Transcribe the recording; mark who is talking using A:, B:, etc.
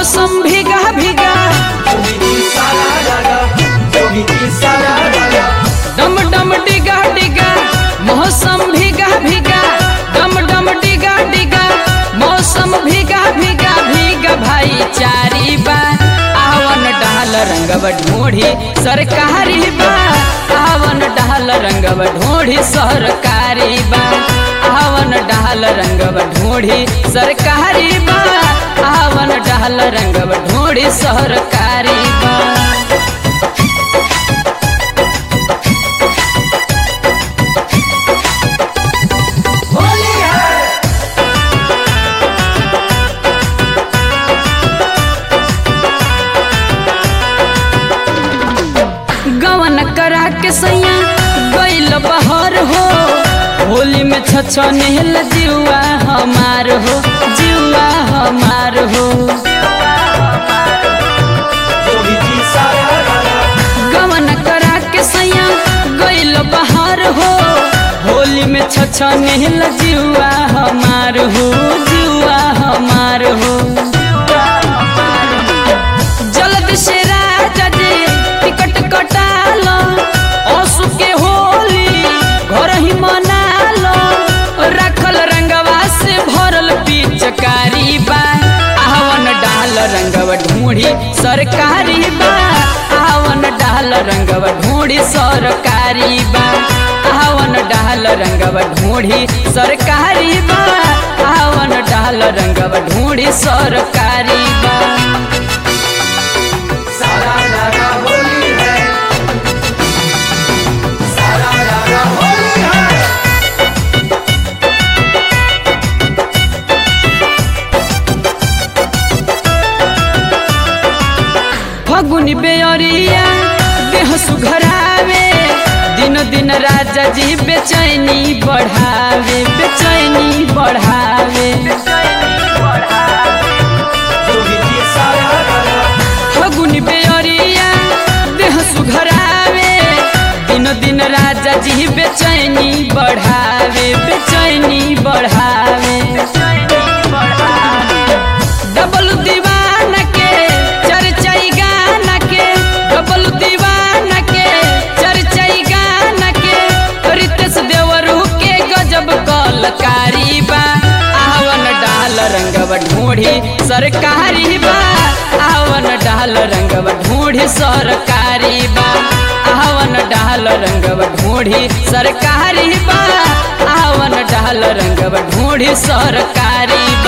A: मौसम भीगा भीगा डम डम डिगा डिगा मौसम भीगा भीगा डम डम डिगा डिगा मौसम भीगा भीगा भीगा भाई चारी बा आवन डाल रंगव ढूढ़ी सरकारी बा आवन डाल रंगव ढूढ़ी सरकारी बा आवन डाल रंगव ढूढ़ी सरकारी बा आवन डाल रंगव ढूढ़ी सरकारी बा गवन करा के सैया गैल बहर हो होली में छछनेल जुआ हमार हो जुआ हमार हो गवन करा के सैया गैल बहर हो होली में छछनेल जुआ हमार हो जुआ हमार हो जल्द से राजा जी टिकट कटालो असु के होली घर ही मनालो रखल रंगवा से भरल पिचकारी बा आवन डाल रंगवा ढूंढी सरकारी बा आवन डाल रंगवा ढूंढी सरकारी बा आवन डाल रंगवा ढूंढी सरकारी बा आवन डाल रंगवा ढूंढी सरकारी बा फगुनी बेअरिया देह सुघरावे दिन दिन राजा जी बेचैनी बढ़ावे बेचैनी बढ़ावे फगुनी बेअरिया देह सुघरावे दिन दिन राजा जी बेचैनी बढ़ावे बेचैनी बढ़ावे डबल दीवाना के चर्चाई गाना के डबल दीवाना के चर्चाई गाना के रितेश देवरू के गजब कलकारी बा आवन डाल रंगव ढूंढी सरकारी बा आवन डाल रंगव ढूंढी सरकारी बा आवन डाल रंगव ढूंढी सरकारी बा आवन डाल रंगव ढूंढी सरकारी